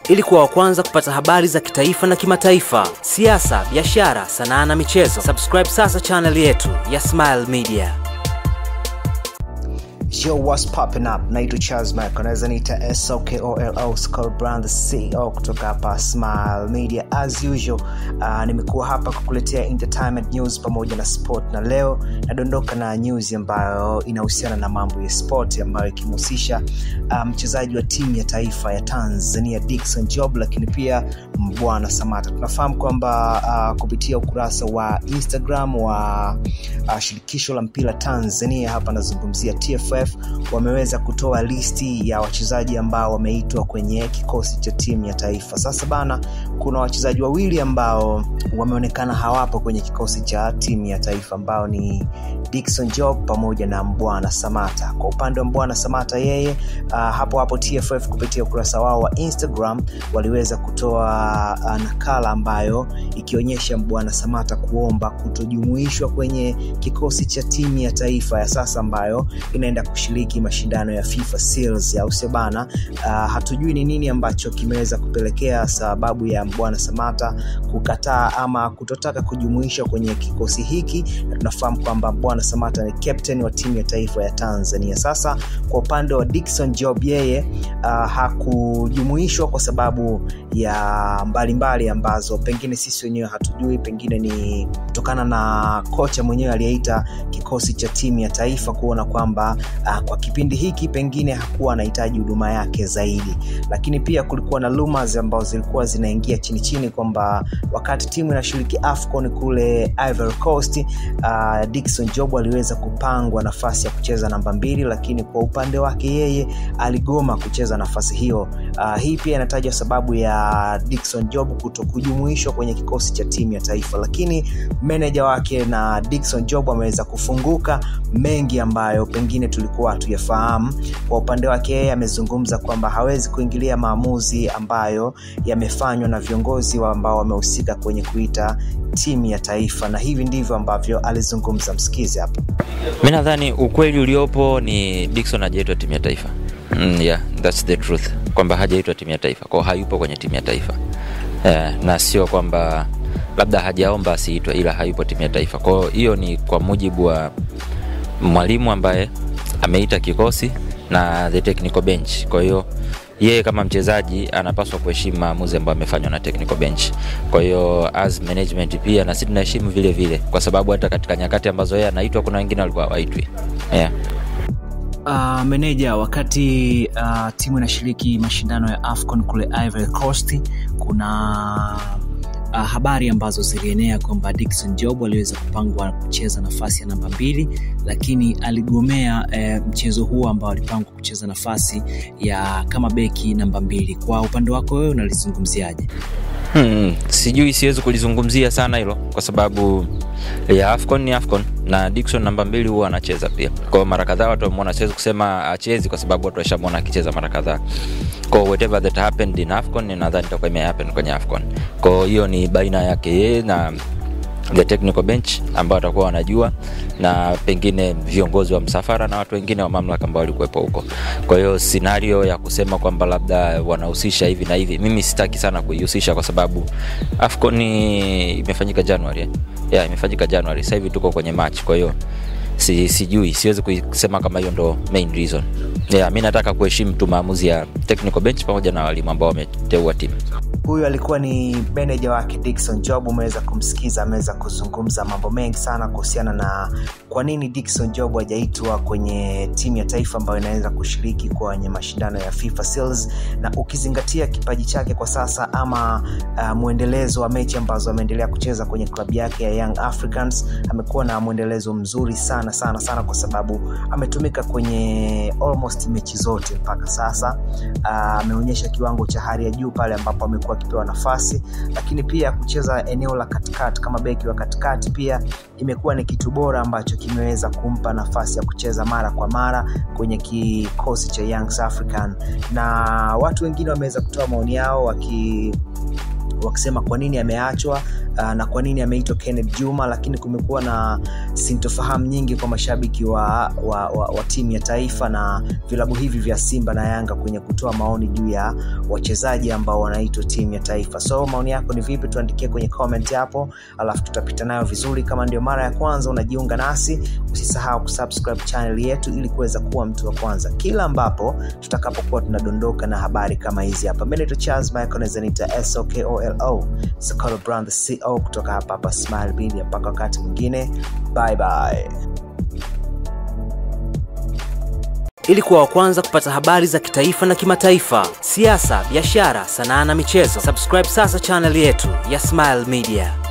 Ili kuwa wa kwanza kupata habari za kitaifa na kimataifa, siasa, biashara, sanaa na michezo, subscribe sasa channel yetu ya Smile Media. Yo, what's popping up? Naitwa Charles Mike, unaweza niita SOKOLO Skull Brand, the CEO kutoka hapa Smile Media. As usual, uh, nimekuwa hapa kukuletea entertainment news pamoja na sport, na leo nadondoka na news ambayo inahusiana na mambo ya sport ambayo ikimhusisha mchezaji um, wa timu ya taifa ya Tanzania Dickson Job, lakini pia Mbwana Samata. Tunafahamu kwamba uh, kupitia ukurasa wa Instagram wa uh, shirikisho la mpira Tanzania, hapa nazungumzia TFF wameweza kutoa listi ya wachezaji ambao wameitwa kwenye kikosi cha timu ya taifa. Sasa bana, kuna wachezaji wawili ambao wameonekana hawapo kwenye kikosi cha timu ya taifa ambao ni Dickson Job pamoja na Mbwana Samata. Kwa upande wa Mbwana Samata, yeye uh, hapo hapo TFF kupitia ukurasa wao wa Instagram waliweza kutoa uh, nakala ambayo ikionyesha Mbwana Samata kuomba kutojumuishwa kwenye kikosi cha timu ya taifa ya sasa ambayo inaenda kushiriki mashindano ya FIFA Seals au sio bana? Uh, hatujui ni nini ambacho kimeweza kupelekea sababu ya Mbwana Samata kukataa ama kutotaka kujumuishwa kwenye kikosi hiki, na tunafahamu kwamba Mbwana Samata ni captain wa timu ya taifa ya Tanzania. Sasa kwa upande wa Dickson Job, yeye uh, hakujumuishwa kwa sababu ya mbalimbali mbali ambazo pengine sisi wenyewe hatujui, pengine ni kutokana na kocha mwenyewe aliyeita kikosi cha timu ya taifa kuona kwamba uh, kwa kipindi hiki pengine hakuwa anahitaji huduma yake zaidi, lakini pia kulikuwa na rumors ambazo zilikuwa zinaingia chini chini kwamba wakati timu inashiriki AFCON kule Ivory Coast, uh, Dickson Job aliweza kupangwa nafasi ya kucheza namba mbili, lakini kwa upande wake yeye aligoma kucheza nafasi hiyo. Uh, hii pia inatajwa sababu ya Dickson Job kuto kujumuishwa kwenye kikosi cha timu ya taifa, lakini meneja wake na Dickson Job ameweza kufunguka mengi ambayo pengine tulikuwa hatuyafahamu. Kwa upande wake yeye amezungumza kwamba hawezi kuingilia maamuzi ambayo yamefanywa na viongozi wa ambao wamehusika kwenye kuita timu ya taifa, na hivi ndivyo ambavyo alizungumza. Msikize hapo. Mi nadhani ukweli uliopo ni Dickson hajaitwa timu ya taifa. Mm, yeah, that's the truth kwamba hajaitwa timu ya taifa kwao, hayupo kwenye timu ya taifa yeah, na sio kwamba labda hajaomba asiitwe, ila hayupo timu ya taifa. Kwao hiyo ni kwa mujibu wa mwalimu ambaye ameita kikosi na the technical bench. Kwa hiyo yeye kama mchezaji anapaswa kuheshimu maamuzi ambayo amefanywa na technical bench. Kwa hiyo as management pia na sisi tunaheshimu vile vile, kwa sababu hata katika nyakati ambazo yeye anaitwa kuna wengine walikuwa hawaitwi yeah. Uh, meneja, wakati uh, timu inashiriki mashindano ya AFCON kule Ivory Coast, kuna uh, habari ambazo zilienea kwamba Dickson Job aliweza kupangwa kucheza nafasi ya namba mbili, lakini aligomea eh, mchezo huo ambao alipangwa kucheza nafasi ya kama beki namba mbili. Kwa upande wako wewe unalizungumziaje? Hmm, sijui, siwezi kulizungumzia sana hilo kwa sababu ya AFCON ni AFCON na Dickson namba mbili huwa anacheza pia. Kwa mara kadhaa watu wameona, siwezi kusema achezi kwa sababu watu washamwona akicheza mara kadhaa. Kwa whatever that happened in AFCON, nadhani itakuwa imehappen kwenye AFCON. Kwa hiyo ni baina yake yeye na the technical bench ambao watakuwa wanajua na pengine viongozi wa msafara na watu wengine wa mamlaka ambao walikuwepo huko. Kwa hiyo scenario ya kusema kwamba labda wanahusisha hivi na hivi, mimi sitaki sana kuihusisha kwa sababu AFCON imefanyika January eh? Yeah, imefanyika January. Sasa hivi tuko kwenye March, kwa hiyo si, sijui siwezi kusema kama hiyo ndo main reason. Yeah, mi nataka kuheshimu tu maamuzi ya technical bench pamoja na walimu ambao wameteua timu huyu alikuwa ni meneja wake Dickson Job. Umeweza kumsikiza, ameweza kuzungumza mambo mengi sana kuhusiana na kwa nini Dickson Job hajaitwa kwenye timu ya taifa ambayo inaweza kushiriki kwenye mashindano ya FIFA Seals, na ukizingatia kipaji chake kwa sasa ama uh, mwendelezo wa mechi ambazo ameendelea kucheza kwenye klabu yake ya Young Africans, amekuwa na mwendelezo mzuri sana sana sana, kwa sababu ametumika kwenye almost mechi zote mpaka sasa. Ameonyesha uh, kiwango cha hali ya juu pale ambapo amekuwa akipewa nafasi, lakini pia kucheza eneo la katikati kama beki wa katikati pia imekuwa ni kitu bora ambacho kimeweza kumpa nafasi ya kucheza mara kwa mara kwenye kikosi cha Young African, na watu wengine wameweza kutoa maoni yao waki wakisema kwa nini ameachwa uh, na kwa nini ameitwa Kenneth Juma, lakini kumekuwa na sintofahamu nyingi kwa mashabiki wa, wa, wa, wa timu ya taifa na vilabu hivi vya Simba na Yanga kwenye kutoa maoni juu ya wachezaji ambao wanaitwa timu ya taifa. So maoni yako ni vipi? Tuandikie kwenye comment hapo, alafu tutapita nayo vizuri. Kama ndio mara ya kwanza unajiunga nasi, usisahau kusubscribe channel yetu ili kuweza kuwa mtu wa kwanza kila ambapo tutakapokuwa tunadondoka na habari kama hizi hapa. Mimi naitwa Charles Michael, naweza niita SOKOLO Sokolo Brand the CO kutoka hapa hapa Smile Media. Mpaka wakati mwingine, bye bye. Ili kuwa wa kwanza kupata habari za kitaifa na kimataifa, siasa, biashara, sanaa na michezo, subscribe sasa channel yetu ya Smile Media.